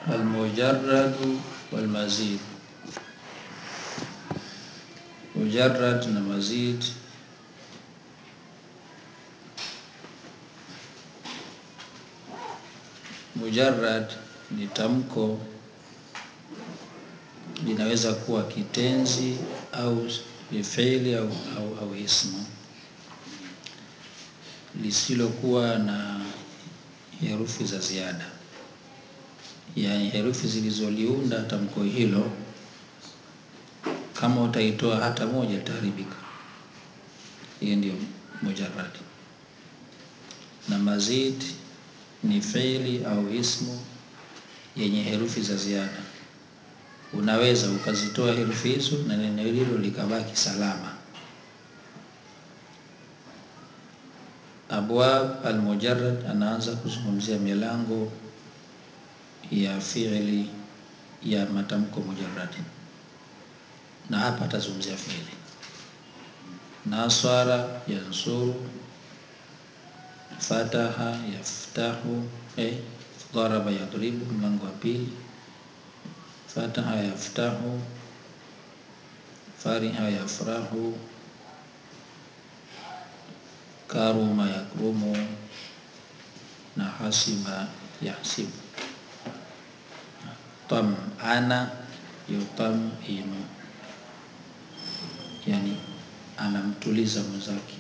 almujarradu walmazid. Mujarrad na mazid Mujarrad ni tamko linaweza kuwa kitenzi au fi'li au, au, au ismu lisilokuwa na herufi za ziada, yaani herufi zilizoliunda tamko hilo, kama utaitoa hata moja itaharibika. Hiyo ndio mujarrad. Na mazid ni fi'li au ismu yenye herufi za ziada unaweza ukazitoa herufi hizo na neno hilo likabaki salama. Abwab almujarrad anaanza kuzungumzia milango ya fi'li ya matamko mujarrad, na hapa atazungumzia fi'li. Nasara yansuru, fataha yaftahu, eh, daraba yadribu, mlango wa pili fataha yaftahu, fariha yafrahu, karuma yakrumu na hasiba yahsibu. Tam'ana yutam'inu, yani anamtuliza mwenzake.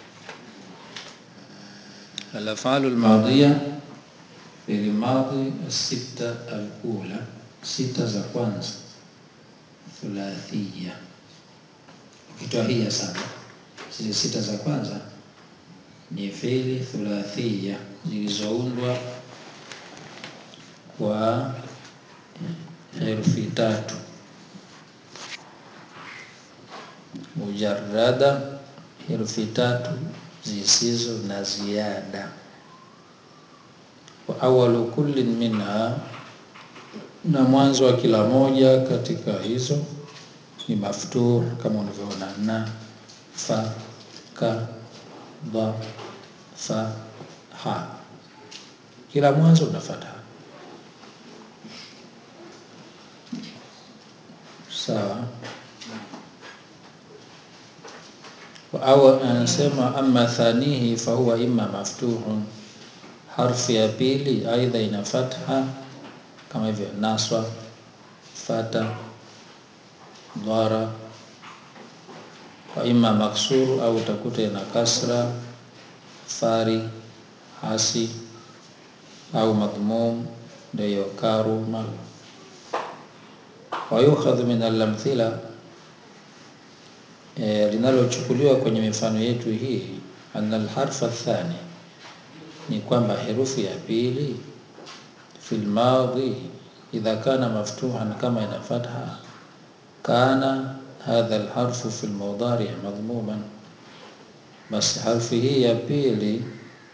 Al-af'alu al-madhiya fi'l madhi as-sitta al-ula, sita za kwanza thulathiyya ukitoa hii ya saba, zile sita za kwanza ni fi'li thulathiyya zilizoundwa kwa herufi tatu mujarrada, herufi tatu zisizo na ziada. Wa awwalu kullin minha, na mwanzo wa kila moja katika hizo ni maftuh kama unavyoona na fa ka dha fa ha, kila mwanzo una fatha. Sawa. Au anasema amma thanihi fahuwa imma maftuhun, harfu ya pili aidha ina fatha kama hivyo naswa, fata, dhara, wa imma maksuru au utakuta ina kasra, fari, hasi au madhmum, ndio karuma. Wa yukhadhu min al-amthila E, linalochukuliwa kwenye mifano yetu hii, anna alharfa athani, ni kwamba herufi ya pili fil madhi idha kana maftuhan, kama ina fatha, kana hadha alharfu fil mudari madhmuman, basi harfi hii ya pili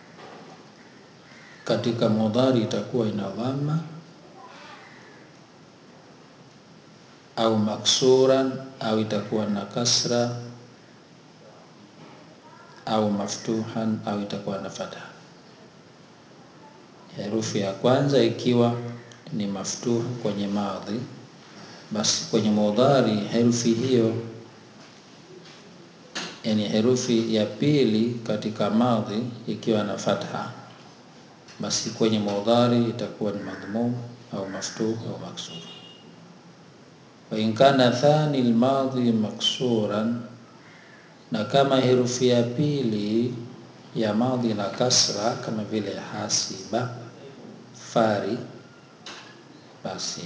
katika mudhari itakuwa ina dhamma au maksuran au itakuwa na kasra au maftuhan au itakuwa na fatha. Herufi ya kwanza ikiwa ni maftuh kwenye madhi, basi kwenye mudhari herufi hiyo, yani herufi ya pili katika madhi ikiwa na fatha, basi kwenye mudhari itakuwa ni madhmum au maftuh au maksur. Wa in kana thani almadhi maksuran, na kama herufi ya pili ya madhi na kasra kama vile hasiba, fari, basi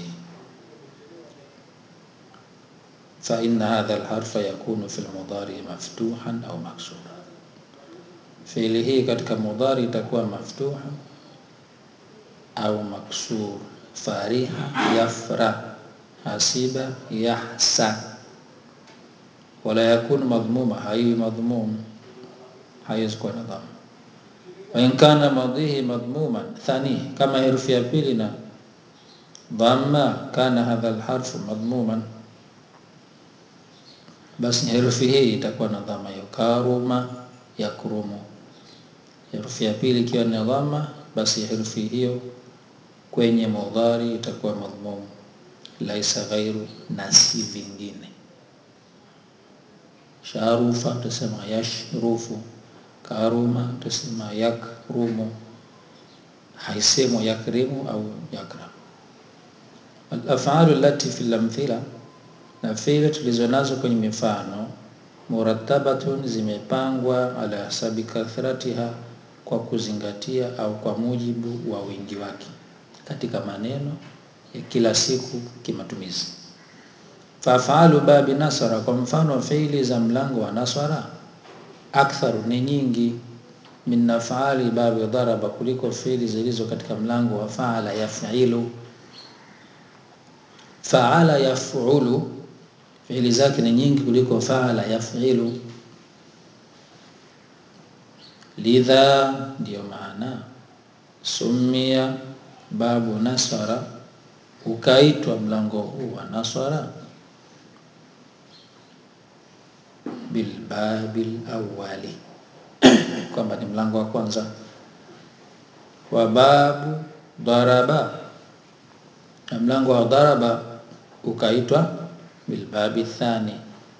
fa inna hadha alharfa yakunu fi almudhari maftuhan au maksura, fiili hii katika mudhari itakuwa maftuha au maksur. Fariha yafra, hasiba yahsa, wala yakunu madhmuma, haiwi madhmum, haiwezi kuwa na dhamma. Wa in kana madhihi madhmuman thani, kama herufi ya pili na dhamma, kana hadha alharfu madhmuman, basi herufi hii itakuwa na dhamma hiyo. Karuma yakrumu, herufi ya pili ikiwa ni dhamma, basi herufi hiyo kwenye mudhari itakuwa madhmum, laisa ghairu, na si vingine. Sharufa utasema yashrufu, karuma utasema yakrumu, haisemwa yakrimu au yakram. Alafalu lati fi lamthila, na fi'li tulizo nazo kwenye mifano murattabatun, zimepangwa ala hasabi kathratiha, kwa kuzingatia au kwa mujibu wa wingi wake katika maneno ya kila siku kimatumizi. Fafalu babi nasara, kwa mfano fi'li za mlango wa nasara, aktharu ni nyingi, min nafaali babi daraba, kuliko fi'li zilizo katika mlango wa faala yaf'ilu. Faala yaf'ulu fi'li zake ni nyingi kuliko faala yaf'ilu. Lidha, ndiyo maana sumia babu nasara, ukaitwa mlango huu wa nasara bilbabil awwali, kwamba ni mlango wa kwanza. Wa babu daraba, na mlango wa daraba ukaitwa bilbabi thani,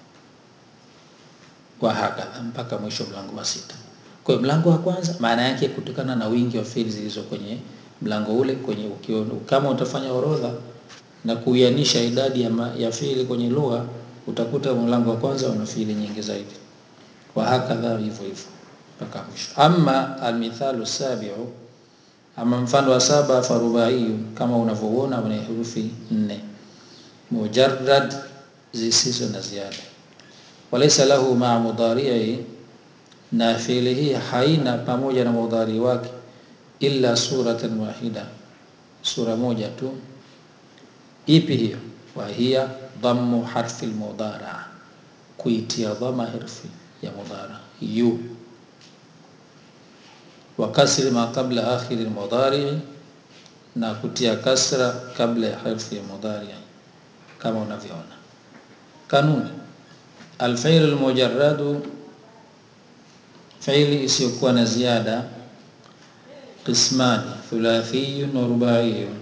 wa hakadha mpaka mwisho mlango wa sita. Kwa mlango wa kwanza maana yake kutokana na wingi wa fi'li zilizo kwenye mlango ule, kwenye ukio, kama utafanya orodha na kuianisha idadi ya, ya fi'li kwenye lugha utakuta mlango wa kwanza una fi'li nyingi zaidi, wa hakadha hivyo hivyo mpaka mwisho. Amma almithalu sabiu, ama mfano wa saba, farubaiyu, kama unavyoona una herufi nne, mujarrad, zisizo na ziada, walaysa lahu maa mudhari'i na fi'li hii haina pamoja na mudhari wake illa suratan wahida, sura moja tu. Ipi hiyo? wa hiya dhammu harfi almudhara, kuitia dhama harfi ya mudhara yu, wa kasri ma qabla akhiri almudhari, na kutia kasra kabla ya harfi ya mudhari, kama unavyoona. Kanuni alfi'lu almujarradu fi'li isiyokuwa na ziada, qismani thulathiyun wa rubaiyun.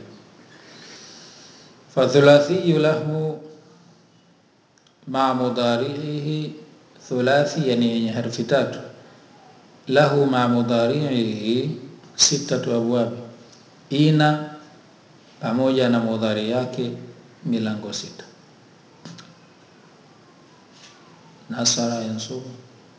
Fa thulathiyu lahu ma mudhari'ihi, thulathi yani yenye harfi tatu, lahu ma mudhari'ihi sittatu abwab, ina pamoja na mudhari yake milango sita. Nasara yansubu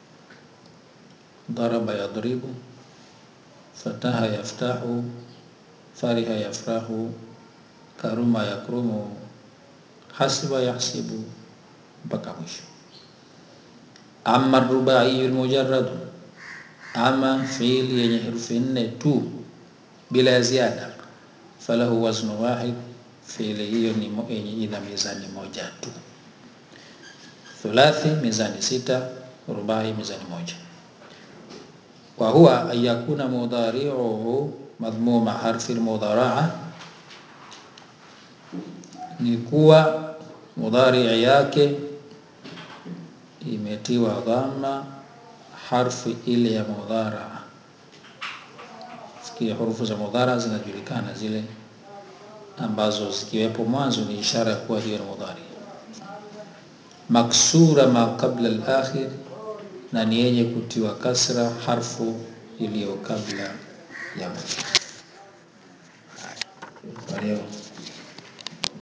daraba yadribu, fataha yaftahu, fariha yafrahu, karuma yakrumu, hasiba yahsibu, mpaka mwisho. Amma rubaiyu almujarradu, ama fi'li yenye herufi nne tu bila ya ziada, falahu waznu wahid, fi'li hiyo ni yenye ina mizani moja tu. Thulathi mizani sita, rubai mizani moja wa huwa an yakuna mudhari'uhu madhmuma harfi almudhara'a, ni kuwa mudhari yake imetiwa dhamma harfi ile ya mudhara'a. Sikia, hurufu za mudhara zinajulikana, zile ambazo zikiwepo mwanzo ni ishara ya kuwa hiyo ni mudhari. Maksura ma qabla al-akhir na ni yenye kutiwa kasra harfu iliyo kabla ya mwisho. Kwa leo